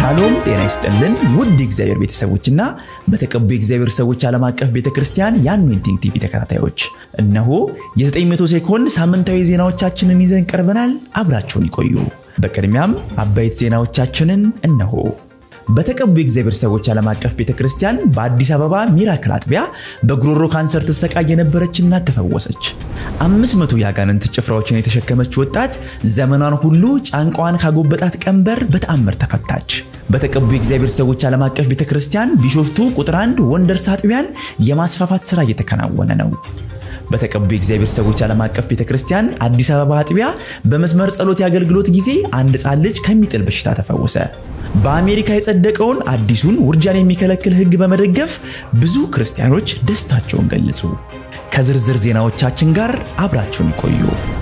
ሻሎም ጤና ይስጥልን ውድ የእግዚአብሔር ቤተሰቦችና በተቀቡ የእግዚአብሔር ሰዎች ዓለም አቀፍ ቤተ ክርስቲያን የአኖይንቲንግ ቲቪ ተከታታዮች እነሆ የ900 ሴኮንድ ሳምንታዊ ዜናዎቻችንን ይዘን ቀርበናል። አብራችሁን ይቆዩ። በቅድሚያም አበይት ዜናዎቻችንን እነሆ። በተቀቡ የእግዚአብሔር ሰዎች ዓለም አቀፍ ቤተ ክርስቲያን በአዲስ አበባ ሚራክል አጥቢያ በጉሮሮ ካንሰር ትሰቃይ የነበረች እናት ተፈወሰች። አምስት መቶ የአጋንንት ጭፍራዎችን የተሸከመች ወጣት ዘመኗን ሁሉ ጫንቋን ካጎበጣት ቀንበር በተአምር ተፈታች። በተቀቡ የእግዚአብሔር ሰዎች ዓለም አቀፍ ቤተ ክርስቲያን ቢሾፍቱ ቁጥር አንድ ወንደርስ አጥቢያን የማስፋፋት ሥራ እየተከናወነ ነው። በተቀቡ የእግዚአብሔር ሰዎች ዓለም አቀፍ ቤተ ክርስቲያን አዲስ አበባ አጥቢያ በመስመር ጸሎት የአገልግሎት ጊዜ አንድ ሕፃን ልጅ ከሚጥል በሽታ ተፈወሰ። በአሜሪካ የጸደቀውን አዲሱን ውርጃን የሚከለክል ሕግ በመደገፍ ብዙ ክርስቲያኖች ደስታቸውን ገለጹ። ከዝርዝር ዜናዎቻችን ጋር አብራችሁን ይቆዩ።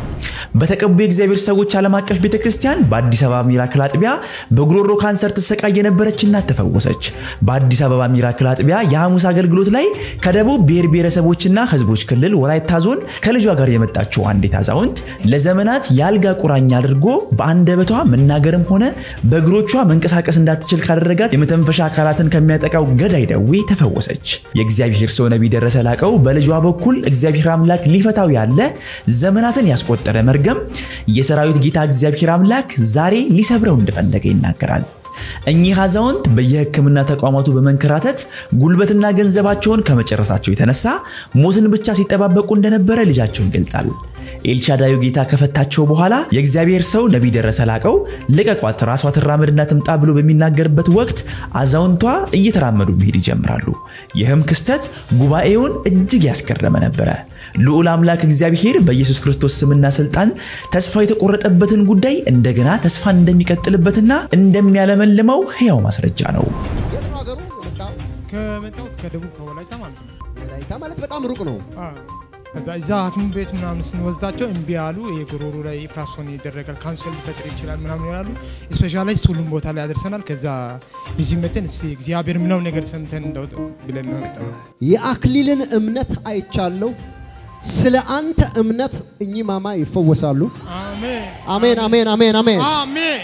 በተቀቡ የእግዚአብሔር ሰዎች ዓለም አቀፍ ቤተ ክርስቲያን በአዲስ አበባ ሚራክል አጥቢያ በጉሮሮ ካንሰር ትሰቃይ የነበረች እናት ተፈወሰች። በአዲስ አበባ ሚራክል አጥቢያ የሐሙስ አገልግሎት ላይ ከደቡብ ብሔር ብሔረሰቦችና ሕዝቦች ክልል ወላይታ ዞን ከልጇ ጋር የመጣችው አንዲት አዛውንት ለዘመናት የአልጋ ቁራኛ አድርጎ በአንደበቷ መናገርም ሆነ በእግሮቿ መንቀሳቀስ እንዳትችል ካደረጋት የመተንፈሻ አካላትን ከሚያጠቃው ገዳይ ደዌ ተፈወሰች። የእግዚአብሔር ሰው ነቢይ ደረሰ ላቀው በልጇ በኩል እግዚአብሔር አምላክ ሊፈታው ያለ ዘመናትን ያስቆጠረ መርገም የሰራዊት ጌታ እግዚአብሔር አምላክ ዛሬ ሊሰብረው እንደፈለገ ይናገራል። እኚህ አዛውንት በየሕክምና ተቋማቱ በመንከራተት ጉልበትና ገንዘባቸውን ከመጨረሳቸው የተነሳ ሞትን ብቻ ሲጠባበቁ እንደነበረ ልጃቸው ይገልጣል። ኤልሻዳዩ ጌታ ከፈታቸው በኋላ የእግዚአብሔር ሰው ነቢይ ደረሰ ላቀው ልቀቋት፣ ራሷ ትራመድና ትምጣ ብሎ በሚናገርበት ወቅት አዛውንቷ እየተራመዱ መሄድ ይጀምራሉ። ይህም ክስተት ጉባኤውን እጅግ ያስገረመ ነበረ። ልዑል አምላክ እግዚአብሔር በኢየሱስ ክርስቶስ ስምና ስልጣን ተስፋ የተቆረጠበትን ጉዳይ እንደገና ተስፋን እንደሚቀጥልበትና እንደሚያለመልመው ሕያው ማስረጃ ነው። የት ነው ሀገሩ የመጣው? ከመጣሁት ከደቡብ ከወላይታ ማለት ነው። ወላይታ ማለት በጣም ሩቅ ነው። አዎ። ከዛ እዛ ሐኪም ቤት ምናምን ስንወስዳቸው እምቢ ያሉ የጉሮሮ ላይ ኢንፍራሶን ይደረጋል ካንሰር ሊፈጥር ይችላል ምናምን ይላሉ። ስፔሻላይስት ሁሉም ቦታ ላይ ያደርሰናል። ከዛ እዚህ መተን እስኪ እግዚአብሔር ምለው ነገር ሰምተን እንደው ብለን ነው የመጣነው። የአክሊልን እምነት አይቻለሁ። ስለ አንተ እምነት እኚህ ማማ ይፈወሳሉ። አሜን አሜን፣ አሜን፣ አሜን፣ አሜን። አሜን።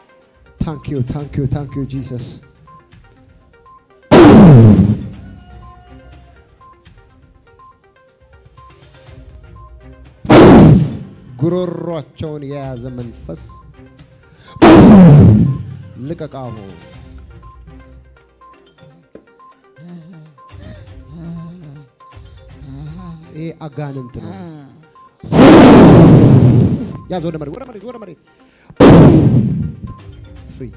ታንክ ዩ ታንክ ዩ ታንክ ዩ ጂሰስ። ጉሮሯቸውን የያዘ መንፈስ ልቀቃሁ። ይሄ አጋንንት ነው። ያዝ ወደ መሬት፣ ወደ መሬት፣ ወደ መሬት ፍሪ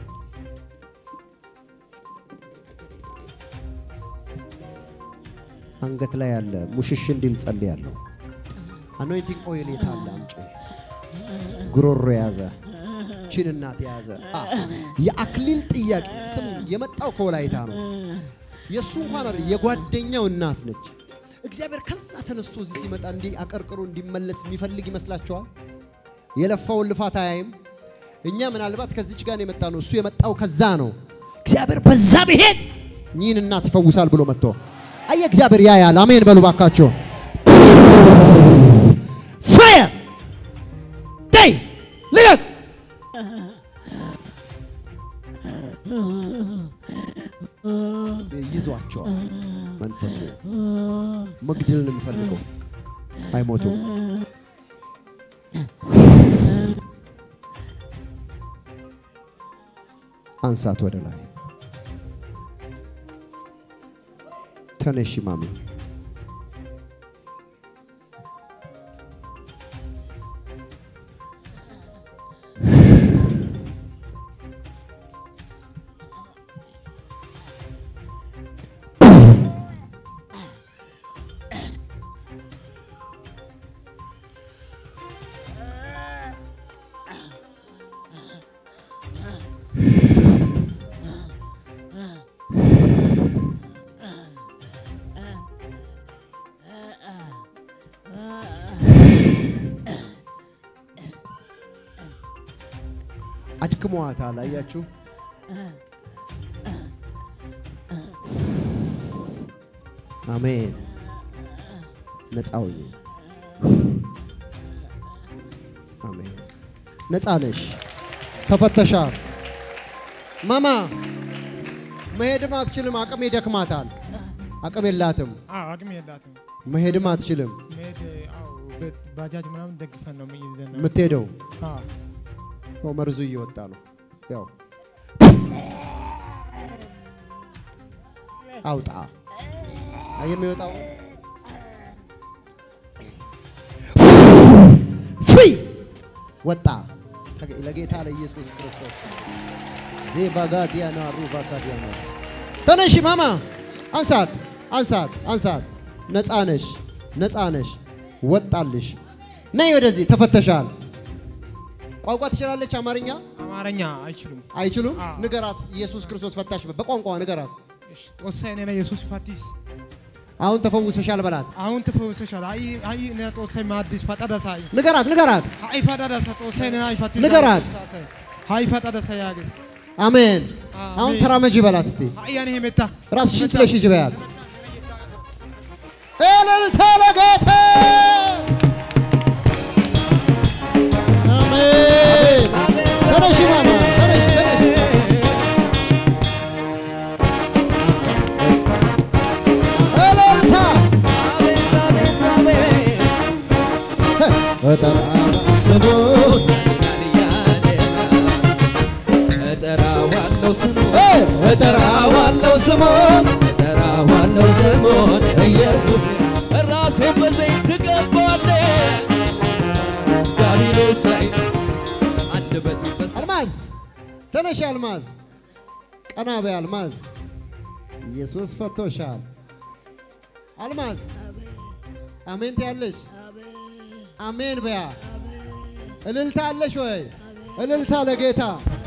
አንገት ላይ ያለ ሙሽሽ እንዲል ጸልያለሁ። አኖይንቲንግ ኦይል የት አለ? አምጪ። ጉሮሮ የያዘ ቺን እናት የያዘ አ የአክሊል ጥያቄ ስም የመጣው ከወላይታ ነው። የእሱ እንኳን አይደል የጓደኛው እናት ነች። እግዚአብሔር ከዛ ተነስቶ እዚህ ሲመጣ እንዲህ አቀርቅሮ እንዲመለስ የሚፈልግ ይመስላችኋል? የለፋውን ልፋት አያይም። እኛ ምናልባት ከዚች ጋር ነው የመጣ ነው። እሱ የመጣው ከዛ ነው። እግዚአብሔር በዛ ብሄድ ይህን እናት ይፈውሳል ብሎ መጥቶ አየ። እግዚአብሔር ያያል። አሜን በሉ ባካቸው። ፋየር ዳይ ልቀቅ። ይዟቸዋል። መንፈሱ መግደል ነው የሚፈልገው። አይሞቱም። አንሳት ወደ ላይ ተነሺ ማሚ። አድክመዋታል። አያችሁ? አሜን። ነፃ ሁኚ። አሜን። ነፃ ነሽ፣ ተፈተሻል። ማማ መሄድም አትችልም። አቅም ይደክማታል። አቅም የላትም። አዎ አቅም የላትም። መሄድም አትችልም። መሄድ አዎ በ- ባጃጅ ምናምን ደግፈን ነው ይዘን ነው። የምትሄደው አዎ ያው መርዙ እየወጣ ነው። ያው አውጣ አየህ የሚወጣው ፍሪ ወጣ ለጌታ ለኢየሱስ ክርስቶስ ዜባጋዲያና ሩቫጋዲያናስ ተነሺ ማማ አንሳት አንሳት አንሳት ነፃ ነሽ ነፃ ነሽ ወጣልሽ ነይ ወደዚህ ተፈተሻል ቋንቋ ትችላለች አማርኛ አማርኛ አይችሉም። አይችሉም አዎ። ንገራት ኢየሱስ ክርስቶስ ፈታሽ በቋንቋ ንገራት እሺ ጦሳይ ነና ኢየሱስ ፋቲስ አሁን ተፈውሰሻል በላት አሁን ትፈውሰሻል። አይ አይ ነና ጦሳይ ማዲስ ፈጣዳሳ ንገራት ንገራት አይ ፈጣዳሳ ጦሳይ ነና አይ ፋቲስ ንገራት። አይ ፈጣዳሳ ያገስ አሜን አሜን። አሁን ተራመጂ በላት እስቲ አይ ያኔ ሄመታ ራስሽን ጥለሽ ሂጂ በያት እልልታ ለጌታ አሜን ተነሺ ማማ ተነሺ ተነሺ እልልታ ስሙን እጠራዋለሁ ስሙን እጠራዋለሁ ስሙን እጠራዋለሁ ስሙን ኢየሱስ ራሴን በዘይት ትቀባለህ ዳቢሎስ ላይ አንደበቴ በስ አልማዝ ተነሽ አልማዝ ቀና በይ አልማዝ ኢየሱስ ፈቶሻል አልማዝ አሜን ትያለሽ አሜን በያ እልልታ አለሽ ወይ እልልታ ለጌታ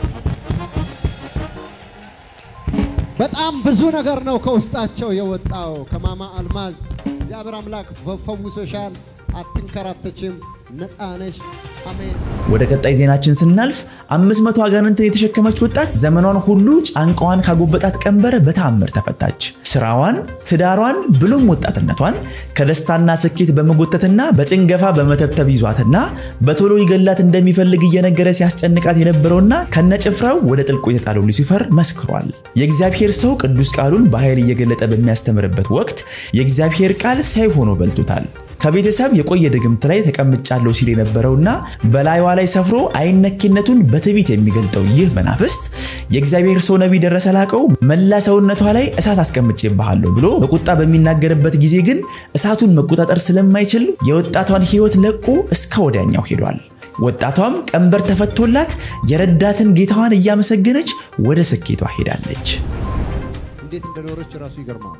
በጣም ብዙ ነገር ነው ከውስጣቸው የወጣው ከማማ አልማዝ እግዚአብሔር አምላክ ፈ- ፈውሶሻል አትንከራተችም ነፃ ነሽ አሜን ወደ ቀጣይ ዜናችን ስናልፍ 500 አጋንንትን የተሸከመች ወጣት ዘመኗን ሁሉ ጫንቃዋን ካጎበጣት ቀንበር በተአምር ተፈታች። ስራዋን፣ ትዳሯን ብሎም ወጣትነቷን ከደስታና ስኬት በመጎተትና በጭንገፋ በመተብተብ ይዟትና በቶሎ ይገላት እንደሚፈልግ እየነገረ ሲያስጨንቃት የነበረውና ከነጭፍራው ወደ ጥልቁ የተጣለው ሉሲፈር መስክሯል። የእግዚአብሔር ሰው ቅዱስ ቃሉን በኃይል እየገለጠ በሚያስተምርበት ወቅት የእግዚአብሔር ቃል ሰይፍ ሆኖ በልቶታል። ከቤተሰብ የቆየ ድግምት ላይ ተቀምጫለሁ ሲል የነበረውና በላይዋ ላይ ሰፍሮ አይነኬነቱን በትዕቢት የሚገልጠው ይህ መናፍስት የእግዚአብሔር ሰው ነቢይ ደረሰ ላቀው መላ ሰውነቷ ላይ እሳት አስቀምጬብሃለሁ ብሎ በቁጣ በሚናገርበት ጊዜ ግን እሳቱን መቆጣጠር ስለማይችል የወጣቷን ሕይወት ለቆ እስከ ወዲያኛው ሄዷል። ወጣቷም ቀንበር ተፈቶላት የረዳትን ጌታዋን እያመሰገነች ወደ ስኬቷ ሄዳለች። እንዴት እንደኖረች ራሱ ይገርማል።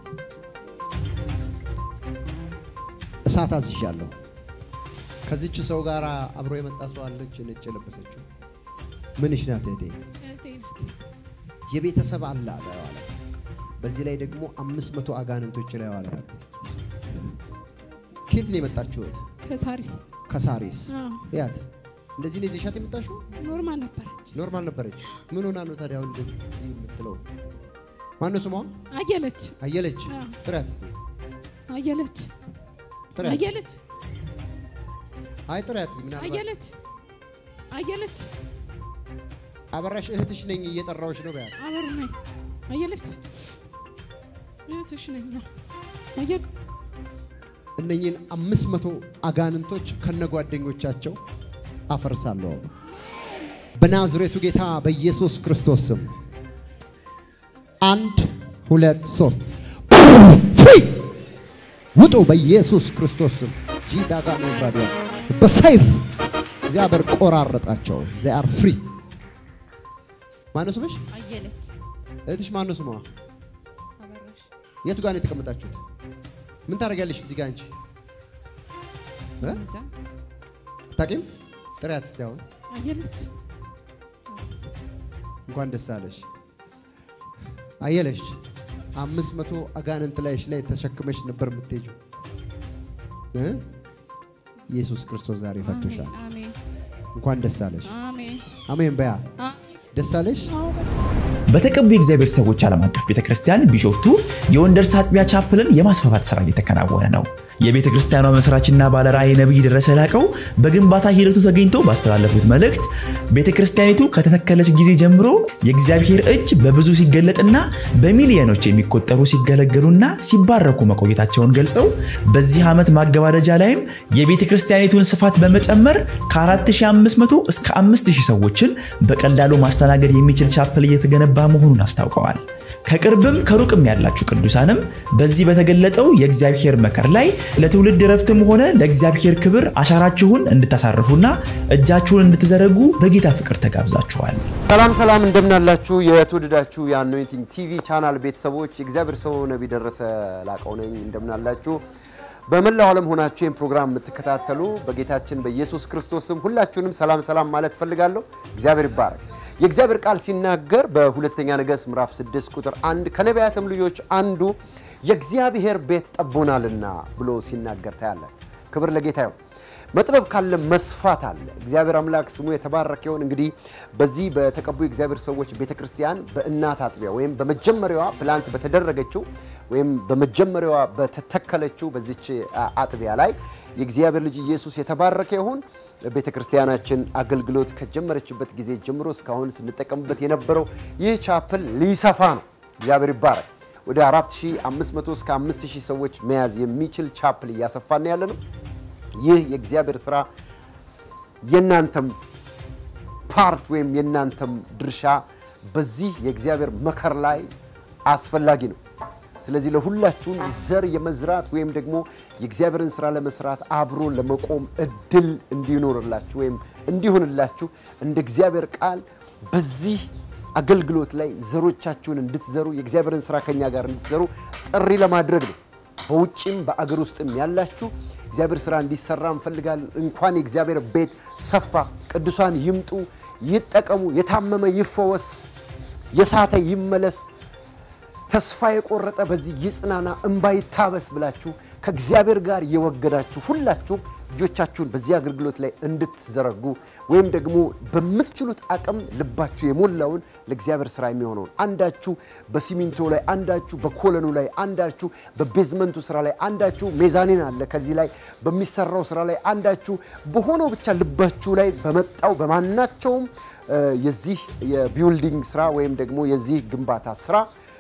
እሳት አዝዣለሁ። ከዚች ሰው ጋር አብሮ የመጣ ሰው አለች፣ ነጭ የለበሰችው ምንሽ ናት እህቴ? እህቴ ናት። የቤተሰብ አለ ላይዋ ላይ። በዚህ ላይ ደግሞ አምስት መቶ አጋንንቶች ላይዋ ላይ አሉ። ከየት ነው የመጣችሁት? ከሳሪስ ከሳሪስ አዎ፣ ያት እንደዚህ ነው ይዘሻት የመጣሽው? ኖርማል ነበረች። ኖርማል ነበረች። ምን ሆና ነው ታዲያ አሁን እንደዚህ የምትለው? ማነው ስሟ? አየለች አየለች። አዎ። ጥሪያት እስቲ አየለች ጥሪያት። አየለች አይ ጥሪያት። ምናልባት አየለች አየለች አበራሽ እህትሽ ነኝ እየጠራዎች ነው በያት። አበሩ ነኝ አየለች እህትሽ ነኝ አየል እነኚህን አምስት መቶ አጋንንቶች ከነጓደኞቻቸው አፈርሳለሁ በናዝሬቱ ጌታ በኢየሱስ ክርስቶስ ስም። አንድ ሁለት ሶስት ፍሪ ውጡ በኢየሱስ ክርስቶስ ስም። ጂዳጋ ነብራዲያ በሰይፍ እግዚአብሔር ቆራረጣቸው። ዜ አር ፍሪ። ማነው ስምሽ? አየለች እህትሽ ማነው ስሟ? አበራሽ የቱ ጋር ነው የተቀመጣችሁት? ምን ታደርጊያለሽ እዚህ ጋር አንቺ? እ? እንጃ አታውቂም? ጥሪያት እስቲ አሁን አየለች እንኳን ደስ አለሽ አየለሽ። አምስት መቶ አጋንንት ላይሽ ላይ ተሸክመሽ ነበር የምትሄጂው እ? ኢየሱስ ክርስቶስ ዛሬ ፈቶሻል። አሜን እንኳን ደስ አለሽ። አሜን አሜን በያ አሜን ደስ አለሽ። አዎ በጣም በተቀቡ የእግዚአብሔር ሰዎች ዓለም አቀፍ ቤተ ክርስቲያን ቢሾፍቱ የወንደርስ አጥቢያ ቻፕልን የማስፋፋት ስራ እየተከናወነ ነው። የቤተ ክርስቲያኗ መስራችና ባለራዕይ ነቢይ ደረሰ ላቀው በግንባታ ሂደቱ ተገኝቶ ባስተላለፉት መልእክት ቤተ ክርስቲያኒቱ ከተተከለች ጊዜ ጀምሮ የእግዚአብሔር እጅ በብዙ ሲገለጥና በሚሊዮኖች የሚቆጠሩ ሲገለገሉና ሲባረኩ መቆየታቸውን ገልጸው በዚህ ዓመት ማገባደጃ ላይም የቤተ ክርስቲያኒቱን ስፋት በመጨመር ከ4500 እስከ 5000 ሰዎችን በቀላሉ ማስተናገድ የሚችል ቻፕል እየተገነባ መሆኑን አስታውቀዋል። ከቅርብም ከሩቅም ያላችሁ ቅዱሳንም በዚህ በተገለጠው የእግዚአብሔር መከር ላይ ለትውልድ ረፍትም ሆነ ለእግዚአብሔር ክብር አሻራችሁን እንድታሳርፉና እጃችሁን እንድትዘረጉ በጌታ ፍቅር ተጋብዛችኋል። ሰላም ሰላም፣ እንደምናላችሁ የተወደዳችሁ የአኖይንቲንግ ቲቪ ቻናል ቤተሰቦች፣ የእግዚአብሔር ሰው ነቢይ ደረሰ ላቀው ነኝ። እንደምናላችሁ በመላው ዓለም ሆናችሁ ይህን ፕሮግራም የምትከታተሉ በጌታችን በኢየሱስ ክርስቶስ ስም ሁላችሁንም ሰላም ሰላም ማለት ፈልጋለሁ። እግዚአብሔር ይባረክ። የእግዚአብሔር ቃል ሲናገር በሁለተኛ ነገሥት ምዕራፍ 6 ቁጥር አንድ ከነቢያትም ልጆች አንዱ የእግዚአብሔር ቤት ጠቦናልና ብሎ ሲናገር ታያላችሁ። ክብር ለጌታ ይሁን። መጥበብ ካለ መስፋት አለ። እግዚአብሔር አምላክ ስሙ የተባረከ ይሁን። እንግዲህ በዚህ በተቀቡ የእግዚአብሔር ሰዎች ቤተ ክርስቲያን በእናት አጥቢያ ወይም በመጀመሪያዋ ፕላንት በተደረገችው ወይም በመጀመሪያዋ በተተከለችው በዚች አጥቢያ ላይ የእግዚአብሔር ልጅ ኢየሱስ የተባረከ ይሁን። ቤተ ክርስቲያናችን አገልግሎት ከጀመረችበት ጊዜ ጀምሮ እስካሁን ስንጠቀምበት የነበረው ይህ ቻፕል ሊሰፋ ነው። እግዚአብሔር ይባረክ። ወደ 4500 እስከ 5000 ሰዎች መያዝ የሚችል ቻፕል እያሰፋን ያለ ነው። ይህ የእግዚአብሔር ስራ የእናንተም ፓርት ወይም የእናንተም ድርሻ በዚህ የእግዚአብሔር መከር ላይ አስፈላጊ ነው። ስለዚህ ለሁላችሁም ዘር የመዝራት ወይም ደግሞ የእግዚአብሔርን ስራ ለመስራት አብሮ ለመቆም እድል እንዲኖርላችሁ ወይም እንዲሆንላችሁ እንደ እግዚአብሔር ቃል በዚህ አገልግሎት ላይ ዘሮቻችሁን እንድትዘሩ የእግዚአብሔርን ስራ ከኛ ጋር እንድትዘሩ ጥሪ ለማድረግ ነው። በውጭም በአገር ውስጥም ያላችሁ እግዚአብሔር ስራ እንዲሰራ እንፈልጋለን። እንኳን የእግዚአብሔር ቤት ሰፋ፣ ቅዱሳን ይምጡ፣ ይጠቀሙ፣ የታመመ ይፈወስ፣ የሳተ ይመለስ፣ ተስፋ የቆረጠ በዚህ ይጽናና፣ እንባ ይታበስ ብላችሁ ከእግዚአብሔር ጋር የወገዳችሁ ሁላችሁም እጆቻችሁን በዚህ አገልግሎት ላይ እንድትዘረጉ ወይም ደግሞ በምትችሉት አቅም ልባችሁ የሞላውን ለእግዚአብሔር ስራ የሚሆነውን አንዳችሁ በሲሚንቶ ላይ፣ አንዳችሁ በኮለኑ ላይ፣ አንዳችሁ በቤዝመንቱ ስራ ላይ፣ አንዳችሁ ሜዛኒን አለ ከዚህ ላይ በሚሰራው ስራ ላይ፣ አንዳችሁ በሆነው ብቻ ልባችሁ ላይ በመጣው በማናቸውም የዚህ የቢውልዲንግ ስራ ወይም ደግሞ የዚህ ግንባታ ስራ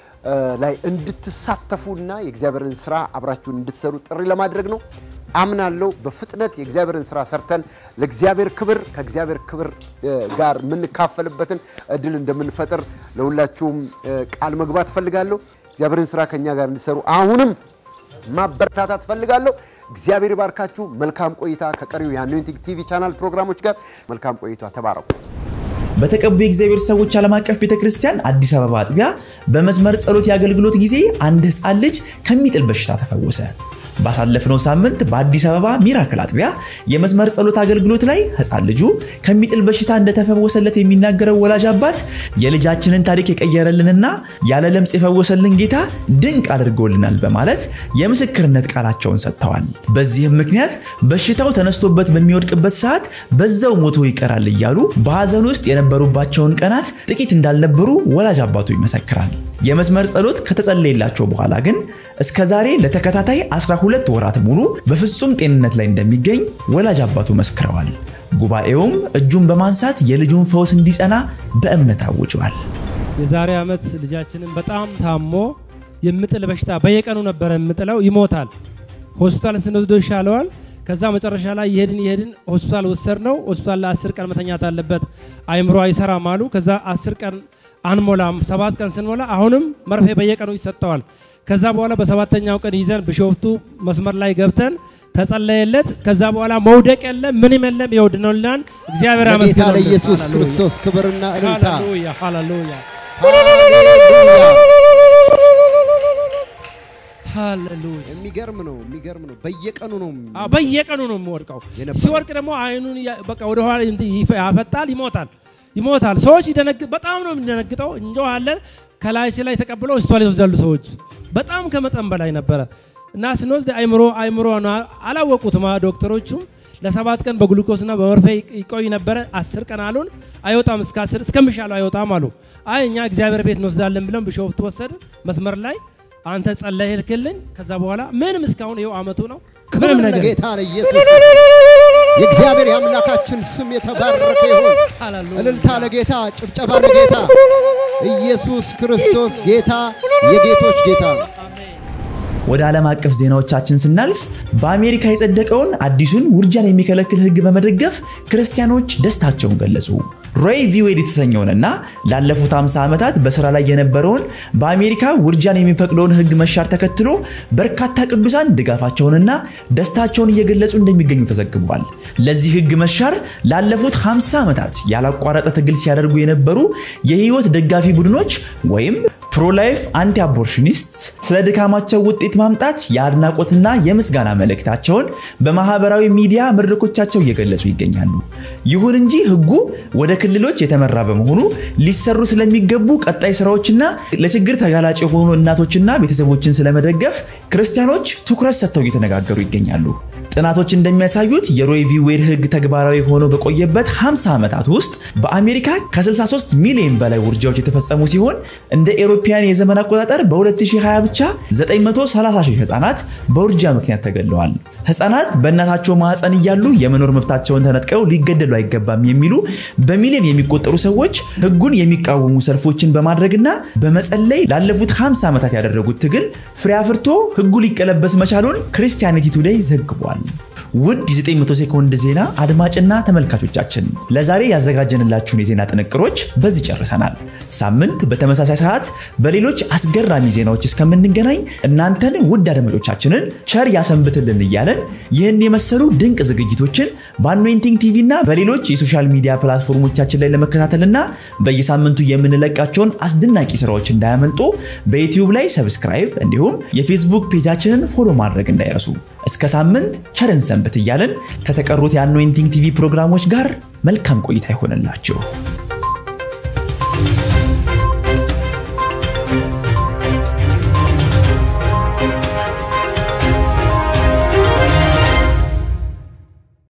ላይ እንድትሳተፉና የእግዚአብሔርን ስራ አብራችሁን እንድትሰሩ ጥሪ ለማድረግ ነው። አምናለሁ በፍጥነት የእግዚአብሔርን ስራ ሰርተን ለእግዚአብሔር ክብር ከእግዚአብሔር ክብር ጋር የምንካፈልበትን እድል እንደምንፈጥር ለሁላችሁም ቃል መግባት ፈልጋለሁ። እግዚአብሔርን ስራ ከኛ ጋር እንዲሰሩ አሁንም ማበረታታት ፈልጋለሁ። እግዚአብሔር ይባርካችሁ። መልካም ቆይታ ከቀሪው የአኖይንቲንግ ቲቪ ቻናል ፕሮግራሞች ጋር መልካም ቆይታ። ተባረኩ። በተቀቡ የእግዚአብሔር ሰዎች ዓለም አቀፍ ቤተ ክርስቲያን አዲስ አበባ አጥቢያ በመስመር ጸሎት የአገልግሎት ጊዜ አንድ ሕፃን ልጅ ከሚጥል በሽታ ተፈወሰ። ባሳለፍነው ሳምንት በአዲስ አበባ ሚራክል አጥቢያ የመስመር ጸሎት አገልግሎት ላይ ሕፃን ልጁ ከሚጥል በሽታ እንደተፈወሰለት የሚናገረው ወላጅ አባት የልጃችንን ታሪክ የቀየረልንና ያለ ለምጽ የፈወሰልን ጌታ ድንቅ አድርጎልናል በማለት የምስክርነት ቃላቸውን ሰጥተዋል። በዚህም ምክንያት በሽታው ተነስቶበት በሚወድቅበት ሰዓት በዛው ሞቶ ይቀራል እያሉ በሐዘን ውስጥ የነበሩባቸውን ቀናት ጥቂት እንዳልነበሩ ወላጅ አባቱ ይመሰክራል። የመስመር ጸሎት ከተጸለየላቸው በኋላ ግን እስከ ዛሬ ለተከታታይ 12 ወራት ሙሉ በፍጹም ጤንነት ላይ እንደሚገኝ ወላጅ አባቱ መስክረዋል። ጉባኤውም እጁን በማንሳት የልጁን ፈውስ እንዲጸና በእምነት አውጇል። የዛሬ ዓመት ልጃችንን በጣም ታሞ የምጥል በሽታ በየቀኑ ነበረ የምጥለው፣ ይሞታል። ሆስፒታል ስንወስዶ ይሻለዋል። ከዛ መጨረሻ ላይ ይሄድን ይሄድን ሆስፒታል ወሰድ ነው። ሆስፒታል ለአስር ቀን መተኛት አለበት፣ አይምሮ አይሰራም አሉ። ከዛ አስር ቀን አንሞላም፣ ሰባት ቀን ስንሞላ አሁንም መርፌ በየቀኑ ይሰጠዋል። ከዛ በኋላ በሰባተኛው ቀን ይዘን ቢሾፍቱ መስመር ላይ ገብተን ተጸለየለት። ከዛ በኋላ መውደቅ የለም ምንም የለም፣ ይወድነውልናል። እግዚአብሔር ለጌታ አመስግነው። ለኢየሱስ ሃሌሉያ። ክርስቶስ ክብርና እልልታ ሃሌሉያ ሃሌሉያ ሃሌሉያ። የሚገርም ነው፣ የሚገርም ነው። በየቀኑ ነው አዎ፣ በየቀኑ ነው የሚወድቀው። የነበረው። ሲወድቅ ደግሞ አይኑን ያ- በቃ ወደ ኋላ እንትን ይፈ- ያፈጣል፣ ይሞታል ይሞታል። ሰዎች ይደነግ በጣም ነው የሚደነግጠው። እንጨዋለን ከላይ ላይ ተቀብለው ሆስፒታል ይወስዳሉ ሰዎች። በጣም ከመጠን በላይ ነበረ እና ስንወስድ አይምሮ አይምሮ ነው አላወቁትም ዶክተሮቹም ለሰባት ቀን በግሉኮስና በመርፌ ይቆይ ነበረ። አስር ቀን አሉን። አይወጣም እስከ አስር እስከሚሻለው አይወጣም አሉ። አይ እኛ እግዚአብሔር ቤት እንወስዳለን ብለን ቢሾፍቱ ወሰድን። መስመር ላይ አንተ ጸለይ ሄድክልኝ። ከዛ በኋላ ምንም እስካሁን ይኸው አመቱ ነው። ክብር ምንም ነገር ለጌታ ለኢየሱስ የእግዚአብሔር የአምላካችን ስም የተባረከ ይሁን። ሃሌሉያ። እልልታ ለጌታ፣ ጭብጨባ ለጌታ። ኢየሱስ ክርስቶስ ጌታ የጌቶች ጌታ ነው። ወደ ዓለም አቀፍ ዜናዎቻችን ስናልፍ በአሜሪካ የጸደቀውን አዲሱን ውርጃን የሚከለክል ሕግ በመደገፍ ክርስቲያኖች ደስታቸውን ገለጹ። ሮይ ቪ ዌድ የተሰኘውንና ላለፉት 50 ዓመታት በስራ ላይ የነበረውን በአሜሪካ ውርጃን የሚፈቅደውን ሕግ መሻር ተከትሎ በርካታ ቅዱሳን ድጋፋቸውንና ደስታቸውን እየገለጹ እንደሚገኙ ተዘግቧል። ለዚህ ሕግ መሻር ላለፉት 50 ዓመታት ያላቋረጠ ትግል ሲያደርጉ የነበሩ የህይወት ደጋፊ ቡድኖች ወይም ፕሮላይፍ አንቲ አቦርሽኒስት ስለ ድካማቸው ውጤት ማምጣት የአድናቆትና የምስጋና መልእክታቸውን በማህበራዊ ሚዲያ መድረኮቻቸው እየገለጹ ይገኛሉ። ይሁን እንጂ ህጉ ወደ ክልሎች የተመራ በመሆኑ ሊሰሩ ስለሚገቡ ቀጣይ ስራዎችና ለችግር ተጋላጭ የሆኑ እናቶችና ቤተሰቦችን ስለመደገፍ ክርስቲያኖች ትኩረት ሰጥተው እየተነጋገሩ ይገኛሉ። ጥናቶች እንደሚያሳዩት የሮይ ቪ ዌድ ህግ ተግባራዊ ሆኖ በቆየበት 50 ዓመታት ውስጥ በአሜሪካ ከ63 ሚሊዮን በላይ ውርጃዎች የተፈጸሙ ሲሆን እንደ ኤሮፓያን የዘመን አቆጣጠር በ2020 ብቻ 930 ሺህ ህጻናት በውርጃ ምክንያት ተገድለዋል። ህጻናት በእናታቸው ማህፀን እያሉ የመኖር መብታቸውን ተነጥቀው ሊገደሉ አይገባም የሚሉ በሚሊዮን የሚቆጠሩ ሰዎች ህጉን የሚቃወሙ ሰልፎችን በማድረግና በመጸለይ ላለፉት 50 ዓመታት ያደረጉት ትግል ፍሬ አፍርቶ ህጉ ሊቀለበስ መቻሉን ክርስቲያኒቲ ቱዴይ ዘግቧል። ውድ የ900 ሴኮንድ ዜና አድማጭና ተመልካቾቻችን ለዛሬ ያዘጋጀንላችሁን የዜና ጥንቅሮች በዚህ ጨርሰናል። ሳምንት በተመሳሳይ ሰዓት በሌሎች አስገራሚ ዜናዎች እስከምንገናኝ እናንተን ውድ አድማጮቻችንን ቸር ያሰንብትልን እያለን ይህን የመሰሉ ድንቅ ዝግጅቶችን በአኖይንቲንግ ቲቪ እና በሌሎች የሶሻል ሚዲያ ፕላትፎርሞቻችን ላይ ለመከታተልና በየሳምንቱ የምንለቃቸውን አስደናቂ ስራዎች እንዳያመልጡ በዩቲዩብ ላይ ሰብስክራይብ እንዲሁም የፌስቡክ ፔጃችንን ፎሎ ማድረግ እንዳይረሱ። እስከ ሳምንት ቸርን ሰንብት እያለን ከተቀሩት የአኖይንቲንግ ቲቪ ፕሮግራሞች ጋር መልካም ቆይታ ይሆንላችሁ።